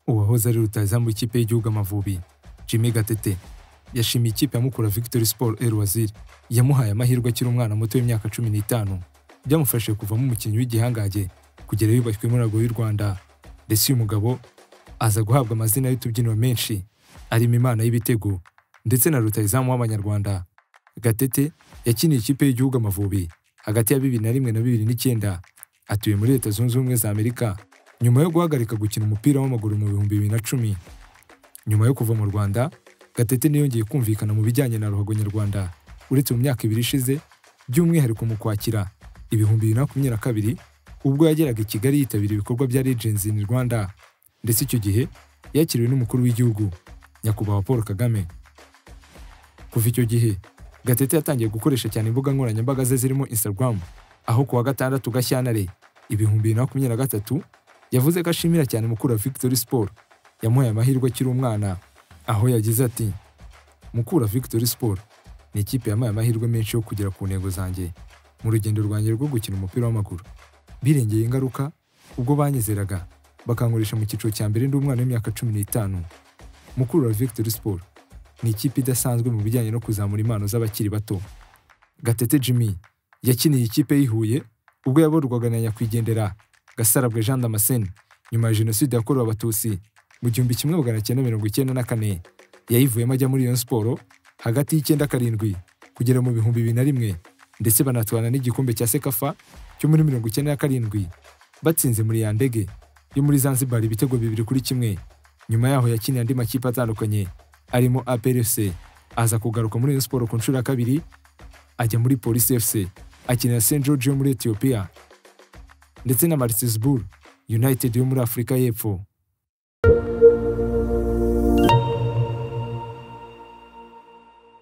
uwahoze ari rutahizamu w'ikipe y'igihugu Amavubi Jimmy Gatete yashimiye ikipe ya Mukura Victory Sport El Waziri yamuhaye amahirwe akiri umwana muto w'imyaka cumi n'itanu byamufashije kuvamo umukinnyi w'igihangange kugera yubashywe muri Rago y'u Rwanda ndetse uyu mugabo aza guhabwa amazina y'utubyiniro menshi arimo Imana y'ibitego ndetse na rutahizamu w'Abanyarwanda Gatete yakiniye ikipe y'igihugu Amavubi hagati ya bibiri na rimwe na bibiri n'icyenda atuye muri Leta Zunze Ubumwe za Amerika nyuma yo guhagarika gukina umupira w'amaguru mu bihumbi bibiri na cumi nyuma yo kuva mu rwanda gatete ntiyongeye kumvikana mu bijyanye na ruhago nyarwanda uretse mu myaka ibiri ishize by'umwihariko mu kwakira ibihumbi bibiri na makumyabiri na kabiri ubwo yageraga i kigali yitabira ibikorwa bya regency in rwanda ndetse icyo gihe yakiriwe n'umukuru w'igihugu nyakubahwa paul kagame kuva icyo gihe gatete yatangiye gukoresha cyane imbuga nkoranyambaga ze zirimo instagram aho ku wa gatandatu gashyantare ibihumbi bibiri na makumyabiri na gatatu yavuze ko ashimira cyane mukura victory sport yamuhaye amahirwe akiri umwana aho yagize ati mukura victory sport ni ikipe yampaye amahirwe menshi yo kugera ku ntego zanjye mu rugendo rwanjye rwo gukina umupira w'amaguru birengeye ingaruka ubwo banyizeraga bakankoresha mu cyiciro cya mbere ndi umwana w'imyaka cumi n'itanu mukura victory sport ni ikipe idasanzwe mu bijyanye no kuzamura impano z'abakiri bato gatete jimmy yakiniye ikipe y'i Huye ubwo yaborwaga na nyakwigendera gasarabwe jean damascene nyuma ya jenoside yakorewe abatutsi mu gihumbi kimwe magana cyenda mirongo icyenda na kane yayivuyemo ajya muri iyo siporo hagati y'icyenda karindwi kugera mu bihumbi bibiri na rimwe ndetse banatwara n'igikombe cya sekafa cyo muri mirongo icyenda na karindwi batsinze muri ya ndege yo muri zanzibar ibitego bibiri kuri kimwe nyuma yaho yakiniye andi makipe atandukanye arimo aprc aza kugaruka muri iyo siporo ku nshuro ya kabiri ajya muri polisi fc akinira st george yo muri etiyopiya ndetse na Maritzburg United yo muri Afurika y'Epfo